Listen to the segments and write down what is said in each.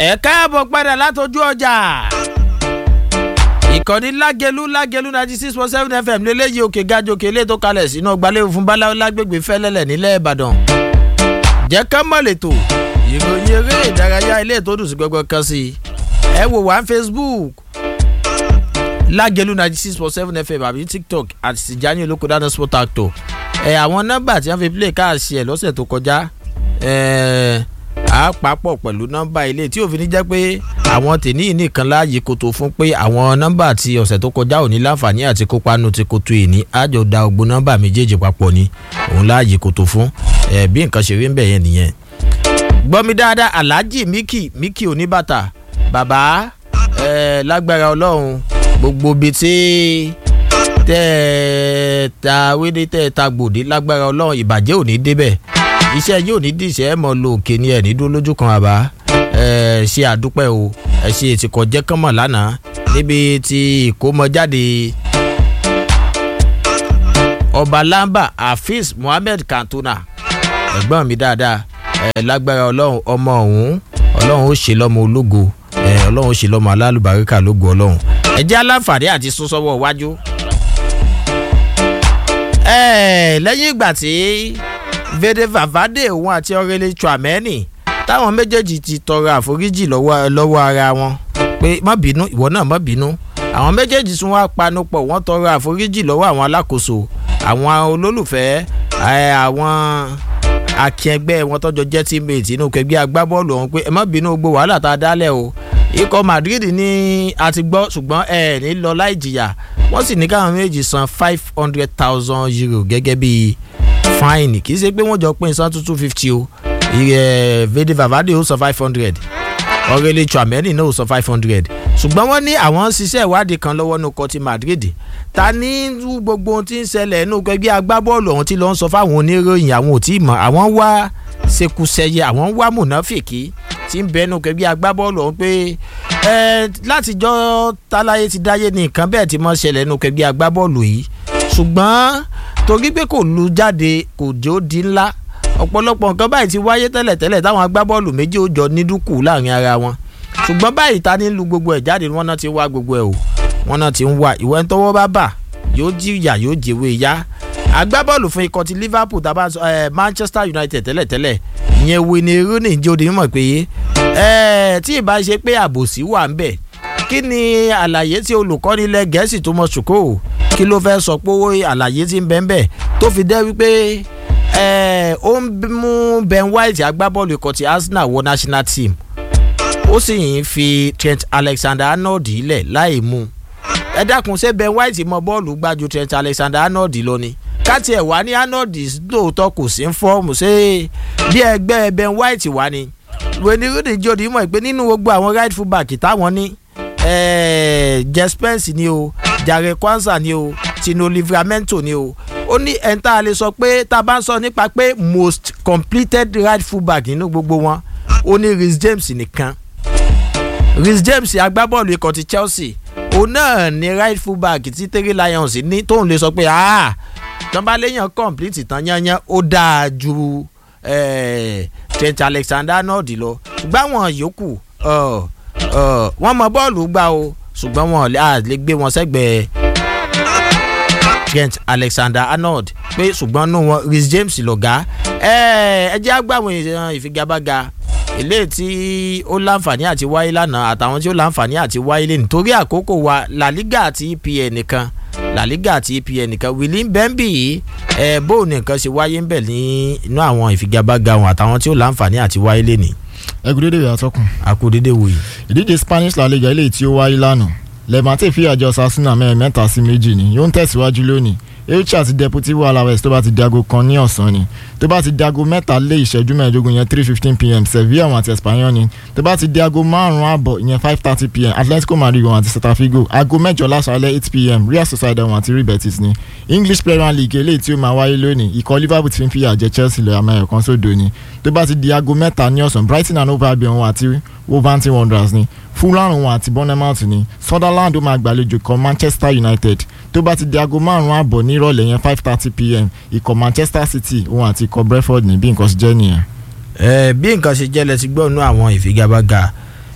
ẹ káàbọ̀ padà látọjú ọjà ìkànnì lágẹlú lágẹlú ninety six point seven fm lélẹ́yìí òkè gajòkè ilé tó kalẹ̀ sínú ọgbàlẹ́wò fún báláwo lágbègbè fẹ́lẹ́lẹ̀ nílẹ̀ ìbàdàn jẹ́ ká mọ̀ lẹ́tọ̀ ìròyìn eré ìdárayá ilé tó dùn sí gbogbo kan sí i ẹ wò wá facebook lágẹlú ninety six point seven fm àbí tiktok àti tìjání olókòdáná sport actor ẹ àwọn nọ́mbà tí wọ́n fi play káàsì ẹ̀ lọ́sẹ̀ tó kọjá ẹ̀ á papọ̀ pẹ̀lú nọ́mbà ilé tí òfin jẹ́ pé àwọn tèní nìkan láàyè kòtò fún pé àwọn nọ́mbà tí ọ̀sẹ̀ tó kọjá ò ní láǹfààní àti kópa nù ti kòtò ìní àjọ da ògbó nọ́mbà méjèèjì papọ̀ ni òun láàyè kòtò fún ẹ̀ bí nǹkan ṣe rí ń bẹ̀ yẹn nìyẹn. gbọ́mi dáadáa alhaji miki miki oníbàtà bàbá ẹ̀ lágbára ọlọ́run gbogbo bíi tí tẹ́ ẹ ta wédé tẹ́ ẹ ta gbòdì lágbára ọlọ́run ìbàjẹ́ ò ní débẹ̀ iṣẹ́ yóò ní dìṣẹ́ ẹ̀ mọ́ lo òkè ni ẹ̀ ní dúró lójú kan àbá ẹ̀ ṣe àdúpẹ́ o ẹ̀ ṣe ètìkọ̀ jẹ́ kánmọ̀ lánàá níbi tí ìkómọjáde ọba lamba hafiz muhammed kantuna ẹ̀gbọ́n mi dáadáa ẹ̀ lágbára ọlọ́run ọmọ ọ̀hún ọlọ́run ó ṣe lọ́mọ ológo ẹ̀ ọlọ́run ó ṣe lọ́mọ alálùbáríkà lógo ọlọ́run ẹ jẹ́ aláǹfààní àti sún sọ́wọ́ iwájú. ẹ lẹ́yìn ìgbà tí vede vavade òun àti ọ̀rẹ́lẹ̀ chuameni táwọn méjèèjì ti tọrọ àforíjì lọ́wọ́ ara wọn pé má bínú ìwọ náà má bínú àwọn méjèèjì tún wá panupọ̀ wọ́n tọrọ àforíjì lọ́wọ́ àwọn alákòóso àwọn olólùfẹ́ àwọn akẹgbẹ́ wọn tọ́jọ́ jẹ́ teammate inú kẹgbẹ́ agbábọ́ọ̀lù ọ̀hún pé ẹ má bínú gbogbo wàhálà tá a dálẹ̀ o ikọ̀ madrid ní a ti gbọ́ ṣùgbọ́n ẹ ní lọ láì jìyà wọ́n sì ní káwọn méjì san five hundred thousand euro gẹ́gẹ́ bí fine kì í ṣe pé wọ́n jọ pín san two fifty o vede vavade ó san five hundred ọ̀rẹ́lẹ̀ chuameni náà ó san five hundred ṣùgbọ́n wọ́n ní àwọn ṣiṣẹ́ ìwádìí kan lọ́wọ́ ní ọkọ̀ ti madrid ta ní gbogbo ohun tí ń ṣẹlẹ̀ nínú ẹgbẹ́ agbábọ́ọ̀lù ọ̀hún tí lọ́n sọ fáwọn oníròyìn àwọn ò tí ì mọ̀ àwọn wá ṣekúṣẹyẹ àwọn wá mùnáfìkì tí ń bẹnu kẹgbẹ́ agbábọ́ọ̀lù ọ̀hún pé ẹ látijọ́ táláyé ti dáyé ní nǹkan bẹ́ẹ̀ tí mọ́ ṣẹlẹ̀ nínú kẹgbẹ́ agbábọ́ọ̀lù yìí ṣùgbọ́n torí pé kò lu jáde kò jó di ńlá ọ̀pọ̀lọpọ̀ nǹkan báyìí ti wáyé tẹ́lẹ̀tẹ́lẹ̀ táwọn agbábọ́ọ̀lù méjì ó jọ ní dúkù láàrin ara wọn ṣùgbọ́n báyìí ta ní lu gbogbo ẹ̀ jáde wọn náà ti wá gbogbo ẹ̀ o wọn náà ti ń wá ìwẹ́ ń tọwọ́ bá bà yóò jìyà yóò jèwe ya agbábọ́ọ̀lù fún ikọ̀ ti liverpool tàbá ẹ manchester united tẹ́lẹ̀tẹ́lẹ̀ ìyẹn wini rooney jẹ́ odi mímọ̀ pé ẹ tí ì bá ṣe pé àbòsí wà ń bẹ̀ kí ni àlàyé tí olùkọ́ni ilẹ̀ gẹ̀ẹ́sì tó mọ̀ ṣùkò kí ló fẹ́ sọ pé àlàyé tí ń bẹ́ ń bẹ̀ tó fi dẹ́ wípé ẹ ó ń mú ben white agbábọ́ọ̀lù ikọ̀ ti arsenal wọ national team ó sì ń fi trent alexander arnold ilẹ̀ láì mú ẹ dákun ṣé ben white mọ bọ́ọ̀lù gbájú trent alexander arnold lọ ni káti ẹ̀ wá ní arnold lóòótọ́ kò sí ń fọ́ọ̀mù ṣé bí ẹgbẹ́ ben white wá ni wẹ́ni rúdì jòdì mọ̀ pé nínú gbogbo àwọn right full back táwọn ní jespens ni o jare kwanza ni o tino livramento ni o ó ní ẹ̀ńtà lè sọ pé tá a bá ń sọ nípa pé most completed right full back nínú gbogbo wọn ó ní rhys james nìkan rhys james agbábọ́ọ̀lù ikọ̀ ti chelsea òun náà ní right full back tí terry lions ní tóun lè sọ pé ah tán bá léèyàn complete tán yányán ó dáa ju trent alexander arnold lọ ṣùgbọ́n àwọn yòókù wọ́n mọ bọ́ọ̀lù gbá o ṣùgbọ́n wọn lè gbé wọn sẹ́gbẹ̀ẹ́ trent alexander arnold pé ṣùgbọ́n nù wọn rhys james lọ̀gá ẹ jẹ́ àgbàwọn ìfigagbága ilé tí ó láǹfààní àti wáyé lánàá àtàwọn tí ó láǹfààní àti wáyé lé nítorí àkókò wa la liga àti epn nìkan la liga àti epn nìkan william bembi yìí ẹ bóun nìkan ṣe wáyé ń bẹ̀ ní inú àwọn ìfigagbága wọn àtàwọn tí ó láǹfààní àti wáyé lé ní. ẹ kú dédé ìyá tọkùn. a kú dédé wòye. ìdíje spanish la liga eléyìí tí ó wáyé lánàá levante fi àjọ sasuna mẹ́rin mẹ́ta sí méjì ni yóò ń tẹ̀síwájú lónìí elche àti deportivo alaves tó bá ti dago kan ní ọ̀sán ni tó bá ti dago mẹ́ta lé ìṣẹ́jú mẹ́ẹ̀ẹ́dógún yẹn three fifteen pm sevilla wọn àti espanyol ni tó bá ti di aago márùn-ún àbọ̀ ìyẹn five thirty pm atletico madrid wọn àti celta figo aago mẹ́jọ lásàálẹ̀ eight pm real sociedad wọn àti real betis ni english premier league eléyìí tí ó máa wáyé lónìí ikọ̀ liverpool ti ń fìyà jẹ chelsea lọ àmọ́ ẹ̀kan sódò ni tó bá ti di aago mẹ́ta ní ọ̀sán brighton and hove albion wọn àti wolverhampton wanderers ni fulham wọn àti bournemouth ni sunderland ó máa gbàlejò kan manchester united tó bá ti di aago márùn-ún àbọ̀ nírọ̀lẹ́ yẹn five thirty pm ikọ̀ manchester city wọn àti ikọ̀ brentford ní bí nǹkan ṣe jẹ́ nìyẹn. ẹ bí nǹkan ṣe jẹ́ lẹ ti gbọ́ nú àwọn ìfigagbága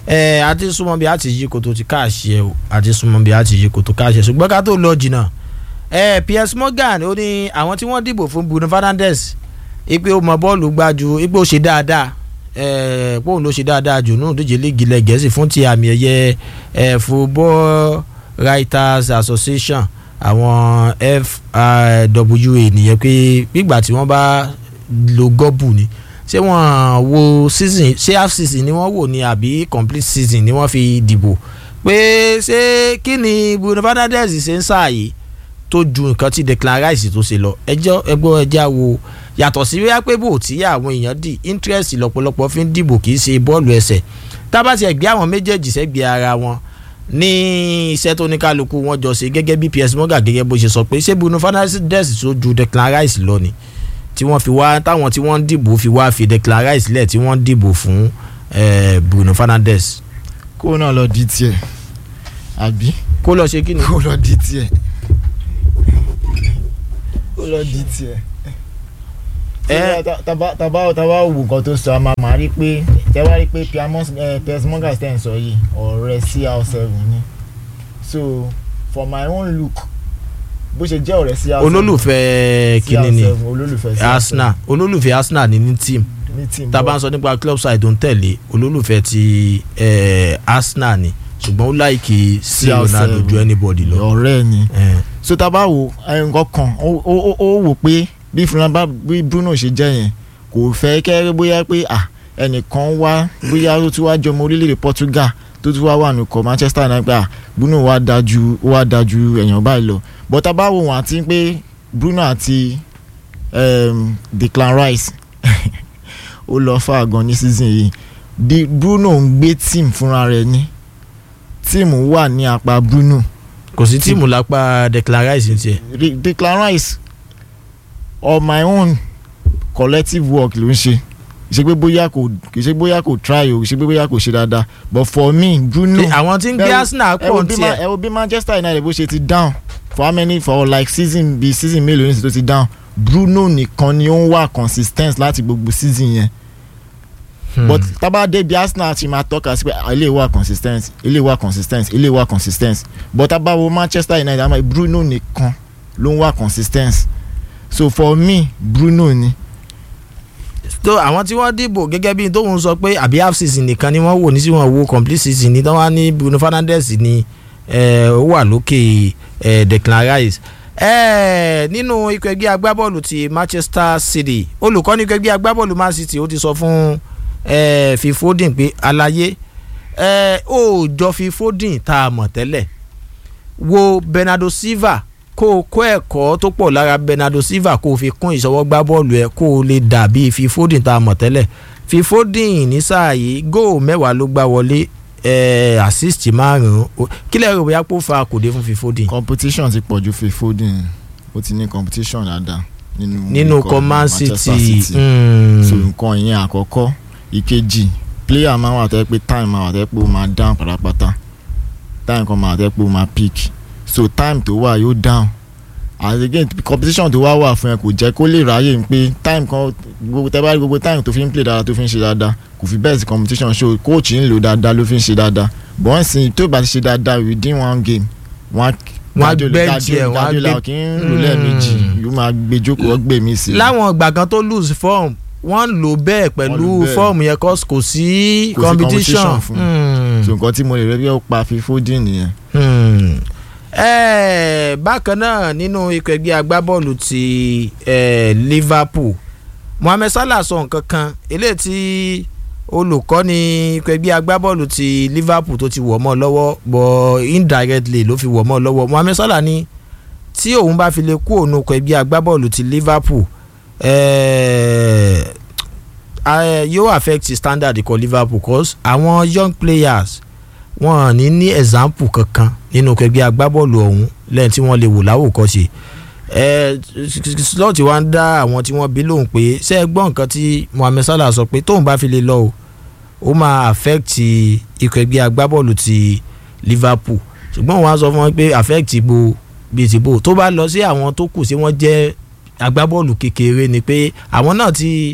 ẹ a ti súnmọ́ bí a ti yí koto ti káàṣì ẹ o a ti súnmọ́ bí a ti yí koto káàṣì ẹ ṣùgbọ́n ká tó lọ jìnnà ẹ Piers Morgan ó ní àwọn tí wọ́n dìbò fún Bruno Fernandes ipe ó mọ bọ́ọ̀lù gbájú ipe ó ṣe dáadáa ẹ póun ló ṣe dáadáa jù nínú ìdíje líìgì ilẹ̀ gẹ̀ẹ́sì fún ti àmì ẹ̀yẹ ẹ Football Writers Association àwọn FRWA nìyẹn pé nígbà tí wọ́n bá lo gọ́bù ni ṣé wọ́n wo season ṣé half season ni wọ́n wò ní àbí complete season ni wọ́n fi dìbò pé ṣé kí ni Bruno Fernandes ṣe ń ṣàyè tó ju nǹkan tí Declan Rice tó ṣe lọ ẹjọ́ ẹgbọ́ ẹjá wo yàtọ̀ sí wíwá pé bò tí àwọn èèyàn dì interest lọ́pọ̀lọpọ̀ fi ń dìbò kì í ṣe bọ́ọ̀lù ẹsẹ̀ tábà ti ẹ̀gbẹ́ àwọn méjèèjì sẹ́gbẹ́ ara wọn ní iṣẹ́ tó ní kálukú wọn jọ ṣe gẹ́gẹ́ bí Piers Morgan gẹ́gẹ́ bó ṣe sọ pé ṣé Bruno Fernandes tó ju Declan Rice lọ ni tí wọ́n fi wá táwọn tí wọ́n ń dìbò fi wá fi Declan Rice lẹ̀ tí wọ́n ń dìbò fún eh, Bruno Fernandes. kó náà lọ di tiẹ̀ àbí kó lọ ṣe kí ni. kó lọ di tiẹ̀ kó lọ di tiẹ̀. ẹ taba taba taba wò nǹkan tó sọ a máa máa rí pé tẹ wá rí pé Piers Morgan tẹ̀ ń sọ yìí ọ̀rẹ́ CR7 ni so for my own look bó ṣe jẹ́ ọ̀rẹ́ CR7 olólùfẹ́ kíni ni CR7 olólùfẹ́ CR7 Arsenal olólùfẹ́ Arsenal ni ní team ní team tá a bá ń sọ nípa club side tó ń tẹ̀lé olólùfẹ́ ti eh, Arsenal ni ṣùgbọ́n ó láìkì sí CR7 Ronaldo ju anybody lọ. ọ̀rẹ́ ni Eh, so tá a bá wo nǹkan kan ó ó- ó wò pé bí Fernanda bí Bruno ṣe jẹ́ yẹn kò fẹ́ kẹ́rẹ́ bóyá pé à ẹnìkan wá bóyá ó tún wá jọmọ orílẹ̀-èdè Portugal tó tún wá wà nùkọ̀ Manchester United pé à Bruno wá dájú ó wá dájú èèyàn báyìí lọ but tá a bá wo wọn àti pé Bruno àti um, Declan Rice ó lọ fà gan ní season yìí di Bruno ń gbé team fúnra rẹ̀ ní tíìmù wà ní apá Bruno kò sí tíìmù lápá Declan Rice ní tiẹ̀. Re- Declan Rice on my own collective work ló ń ṣe ṣe pé bóyá kò kì í ṣe bóyá kò try o ṣe pé bóyá kò ṣe dáadáa but for me Bruno Ṣé àwọn tí ń gbé ẹ wo- Arsenal ẹ wo pọ̀ bí ní Ma- tiẹ̀. ẹ wo bí Manchester United bó ṣe ti down for how many for like season bíi season mélòó nísìsiyìí tó ti down Bruno nìkan ni ó ń wà consistent láti gbogbo season yẹn Hmm. but tábà débi Arsenal ti máa tọ́ka sí pé ah, ilé wa consistent ilé wa consistent ilé wa consistent but tábà wo Manchester United àmọ́ Bruno nìkan ló ń wà consistent so for me Bruno ni tó àwọn tí wọ́n dìbò gẹ́gẹ́ bí tóun sọ pé àbí half season nìkan ni wọ́n wò ní sí wọn wo complete season ní tán wá ní Bruno Fernandes ni eh, ó wà lókè eh, Declan Rice eh, nínú ikọ̀ ẹgbẹ́ agbábọ́ọ̀lù ti Manchester City olùkọ́ni ikọ̀ ẹgbẹ́ agbábọ́ọ̀lù Man City ó ti sọ fún eh, Phil Foden pé àlàyé eh, ó jọ Phil Foden tá a mọ̀ tẹ́lẹ̀ wo Bernardo Silva kó o kó ẹ̀kọ́ tó pọ̀ lára Bernardo Silva kó o fi kún ìṣọwọ́gbá bọ́ọ̀lù ẹ̀ kó o lè dàbí fi Foden tá a mọ̀ tẹ́lẹ̀ fi Foden ní sáà yìí góò mẹ́wàá ló gbá wọlé eh, assist márùn-ún kí lẹ́rù bóyá kó fa kòdé fún fi Foden. competition ti pọ̀ ju Phil Foden ó ti ní competition dáadáa nínú nínú ikọ̀ ikọ̀ Man Manchester City Mm. so mm, nǹkan ìyẹn àkọ́kọ́ ìkejì player máa wà tẹ́ pé time máa wà tẹ́ pé ó máa down pátápátá time kan máa wà tẹ́ pé ó máa peak so time tó wà yóò down and again competition tó wá wà fún ẹ kò jẹ́ kó lè ráyè pé time kan gbogbo tẹ́ bá rí gbogbo time tó fi ń play dáadáa tó fi ń ṣe dáadáa kò fi bẹ́ẹ̀ sí competition so coach ń lò dáadáa ló fi ń ṣe dáadáa but wọ́n sì tó bá ti ṣe dáadáa within one game wọ́n Wọ́n á bench ẹ̀, wọ́n á Guardiola gbé- kì í lò lẹ́ẹ̀mejì Mm. yóò máa gbé jókòó ó gbé mi sí i. láwọn ìgbà kan tó lose form wọ́n lò bẹ́ẹ̀ pẹ̀lú Wọ́n lò bẹ́ẹ̀. form yẹn cause kò sí Kò sí competition. competition fún. Mm. so nǹkan tí mo lè rẹ́ bí ó pa fi Foden nìyẹn. Hmm. Eh, bákan náà nínú ikọ̀ ẹgbẹ́ agbábọ́ọ̀lù ti eh, Liverpool Mohammed Salah sọ nǹkan kan eléyìí tí olùkọ́ni ikọ̀ ẹgbẹ́ agbábọ́ọ̀lù ti Liverpool tó ti wọ̀ mọ́ lọ́wọ́ bọ̀ indirectly ló fi wọ̀ mọ́ lọ́wọ́ Mohammed Salah ní tí òun bá fi lè kú òun ikọ̀ ẹgbẹ́ agbábọ́ọ̀lù ti Liverpool eh, eh, yóò affect standard ikọ̀ Liverpool cause àwọn young players wọn ní ní example kankan nínú kẹgbẹ́ agbábọ́ọ̀lù ọ̀hún lẹ́yìn tí wọ́n lè wò láwòkọ́ṣe ẹ slot wa ń dá àwọn tí wọ́n bí lóhùn pé ṣé ẹ gbọ́ nǹkan tí Mohammed Salah sọ pé tóun bá fi lè lọ o ó máa affect ikọ̀ ẹgbẹ́ agbábọ́ọ̀lù ti Liverpool ṣùgbọ́n wọ́n á sọ fún wọn pé affect bo bíi ti bò tó bá lọ sí àwọn tó kù sí wọ́n jẹ́ agbábọ́ọ̀lù kékeré ni pé àwọn náà ti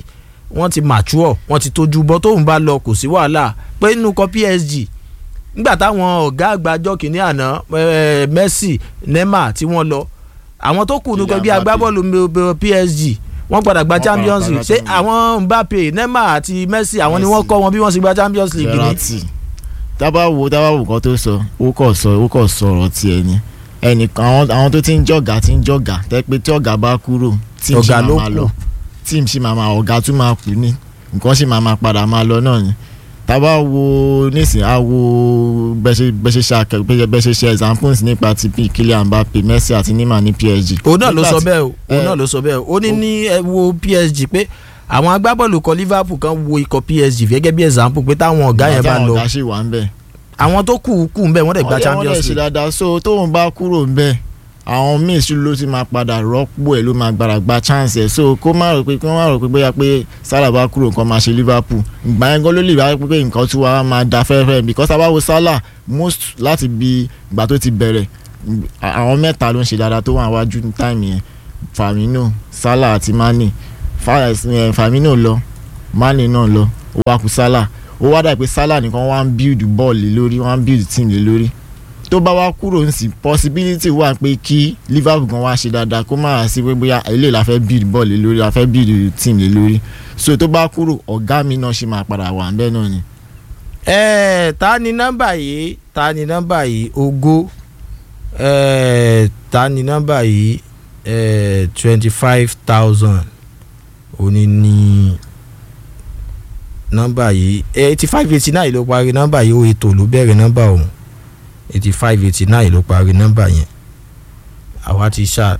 wọ́n ti mature wọ́n ti tójú bọ́ tóun bá lọ kò sí wàhálà pé nínú kọ PSG nígbà táwọn ọ̀gá àgbàjọ kìíní àná eh, Messi Neymar tí wọ́n lọ àwọn tó kù nínú bí Kylian agbábọ́ọ̀lù mi- PSG wọ́n padà gba Wọ́n Champions padà League gba ṣé àwọn Mbappe Neymar àti Messi àwọn ni wọ́n Messi. kọ́ wọn bí wọ́n sì gba Champions League ni Verratti tábà wo tábà wo nǹkan tó sọ ó kọ̀ sọ ó kọ̀ sọ ọ̀rọ̀ tiẹ̀ ni ẹnìkan àwọn àwọn tó ti ń jọ̀gá ti ń jọ̀gá tẹ́ pé tí ọ̀gá bá kúrò tíìmù sì Ọ̀gá máa ló máa kù. lọ tíìmù sì máa máa ọ̀gá tún máa kú ní nǹkan sì máa máa padà máa lọ náà ni tábà wo nísìnyí á wo bẹ́ṣe bẹ́ṣe ṣe akẹ́ bẹ́ṣe bẹ́ṣe ṣe examples nípa ti P Kylian Mbappe Messi àti Neymar ní PSG. òun náà ló Nígbà sọ tí- bẹ́ẹ̀ o òun ẹ, náà ló sọ bẹ́ẹ̀ o ó ní ní ẹ wo PSG pé àwọn agbábọ́ọ̀lù kan Liverpool kan wo ikọ̀ PSG gẹ́gẹ́ bí example pé táwọn ọ̀gá yẹn bá Ìgbà tí àwọn lọ ọ̀gá sì wà ń bẹ̀. àwọn tó kù kù ń bẹ̀ wọ́n dẹ̀ gba Ọ̀rẹ́ wọn Champions lè ṣe League dáadáa so tóun bá kúrò ńbẹ̀ àwọn míì sí ló ti máa padà rọ́pò ẹ̀ ló máa gbára gba chance ẹ̀ so kó má rò pé kó má rò pé bóyá pé Salah bá kúrò nǹkan máa ṣe Liverpool ìgbà yẹn gan ló lè wá pé nǹkan tí wàá máa da fẹ́rẹ́ because tá a bá wo Salah most láti bi ìgbà tó ti bẹ̀rẹ̀ àwọn mẹ́ta ló ń ṣe dáadáa tó wà wájú ní táìmì yẹn Firmino Salah àti Mane Fa- eh, Firmino lọ Mane náà lọ ó wá kù Salah ó wá dà pé Salah nìkan wá ń build ball lé lórí wá ń build team lé lórí tó bá wá kúrò ń sìn possibility wà pé kí Liverpool gan wá ṣe dáadáa kó má wá sí pé bóyá ilé la fẹ́ build ball lé lórí la fẹ́ build team lé lórí so tó bá kúrò ọ̀gá mi náà ṣe máa padà wà ń bẹ́ẹ̀ náà ni. ẹ ta ni nọ́mbà yìí ta ni nọ́mbà yìí Ògo ẹ ta ni nọ́mbà yìí ẹ twenty five thousand òní ní nọ́mbà yìí eighty five eighty nine ló parí nọ́mbà yìí ó ètò ló bẹ̀rẹ̀ nọ́mbà ọ̀hún eighty five eighty nine ló parí nọ́mbà yẹn àwa ti ṣá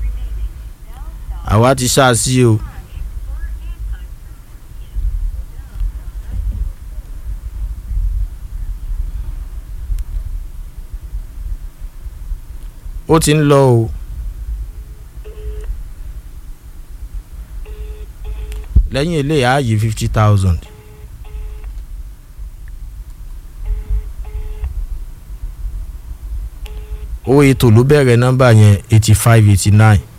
àwa ti ṣá sí o. ó ti ń lọ o. lẹ́yìn eléyìí á yí fifty thousand. owó ètò ló bẹ̀rẹ̀ nọ́mbà yẹn eighty five eighty nine